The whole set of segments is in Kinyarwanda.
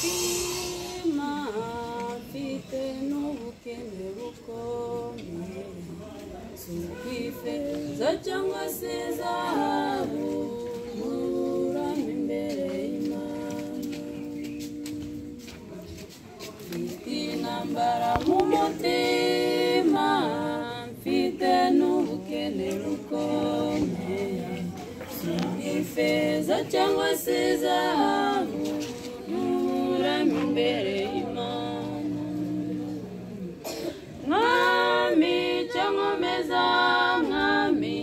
mutima mfite n'ubukene bukomeye si ukwifeza cyangwa se zahabu nturame imbere y'imana mfite intambara mu mutima mfite n'ubukene bukomeye si ubw'ifeza cyangwa se zahabu nturame imbere y'imana mwami cyangwa meza mwami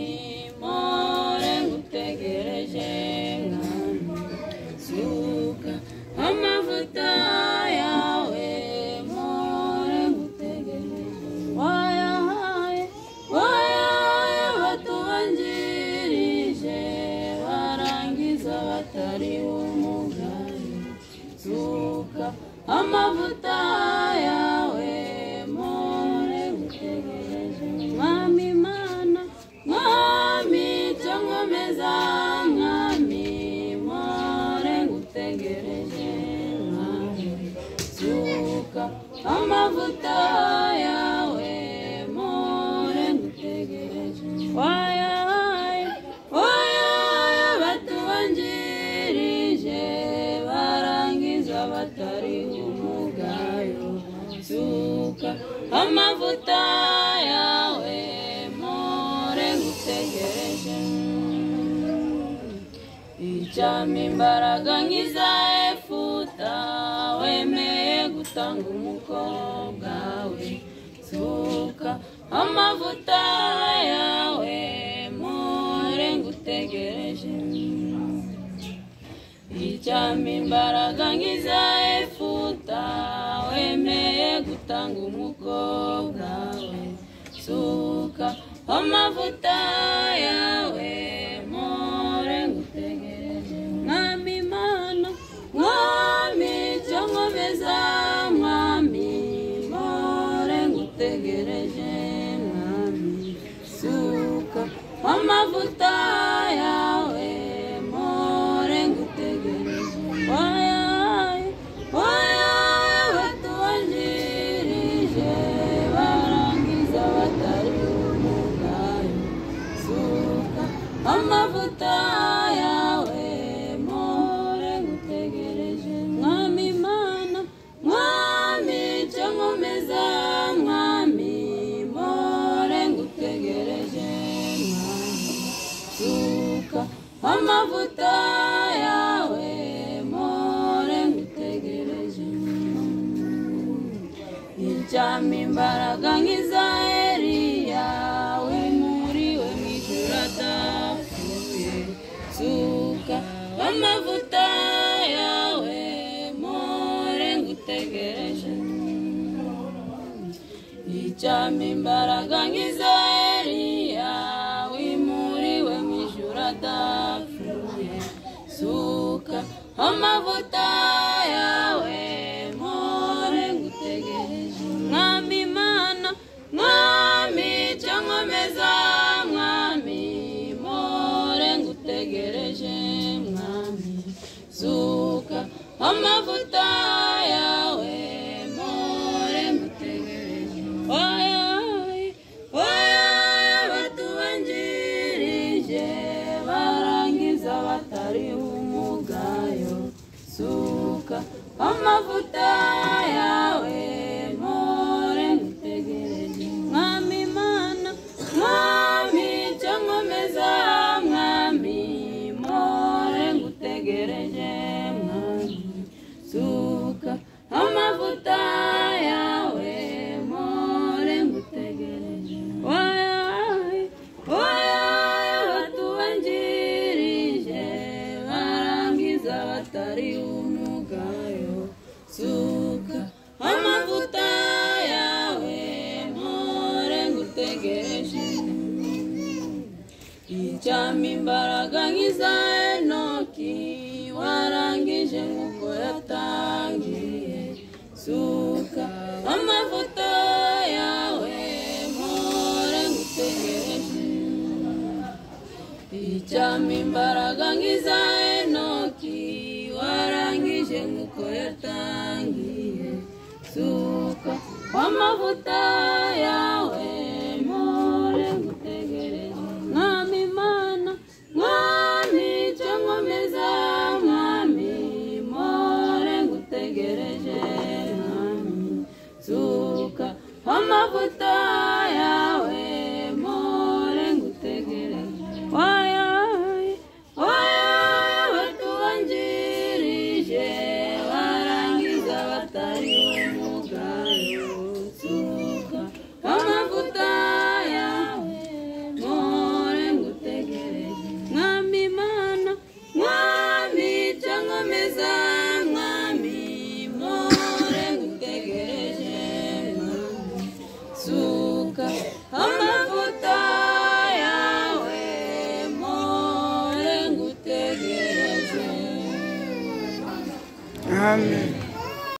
mpore ngutegereje mwami suka amavuta yawe mpore ngutegereje wayahaye wayahaye batubanjirije barangiza batari umugayo suka amavuta yawe mpore ngutegereje mwami mana mwami cyangwa meza mwami mpore ngutegereje mwami suka amavuta yawe mpore ngutegereje wayahaye wayahaye batubanjirije barangiza batari umugayo suka amavuta yawe mpore ngutegereje icyama imbaraga nk'iza efuta wemeye gutanga umukobwa we suka amavuta yawe mpore ngutegereje icyama imbaraga nk'iza efuta wemeye gutanga umukobwa we suka amavuta yawe mpore ngutegereje mwami mana mwami cyangwa meza mwami mpore ngutegereje mwami suka amavuta yawe mpore ngutegereje wayaye wayaye batubanjirije barangiza batari umugayo suka amavuta yawe mpore ngutegereje mwami mana mwami cyangwa meza mwami mpore ngutegereje mwami suka amavuta yawe mpore ngutegereje iryama imbaraga nk'iza Eliya wimuriwe mu ijuru adapfuye suka amavuta yawe mpore ngutegereje icyama imbaraga nk'iza Eliya wimuriwe mu ijuru adapfuye suka amavuta yawe mpore ngutegereje mwami mana mwami cyangwa meza mwami mpore ngutegereje mwami suka amavuta yawe mpore ngutegereje wayaye wayaye batubanjirije barangiza batari umugayo suka amavuta yawe mpore ngutegereje mwami mana mwami cyangwa meza mwami mpore ngutegereje mwami suka amavuta yawe mpore ngutegereje wayaye wayaye batubanjirije barangiza batari umugayo suka amavuta yawe mpore ngutegereje icyama imbaraga nk'iza enoki warangije nk'uko yatangiye suka amavuta yawe mpore ngutegereje icyama imbaraga nk'iza enoki warangije nk'uko yatangiye yatangiye suka amavuta yawe mpore ngutegereje mwami mana mwami icyo nkomeza mwami mpore ngutegereje mwami suka amavuta yawe mpore ngutegereje wayaye wayaye batubanjirije barangiza batari umugayo suka amavuta yawe mpore ngutegereje mwami imana mwami icyo nkomeza mwami mpore ngutegereje mwami suka amavuta yawe mpore ngutegereje amen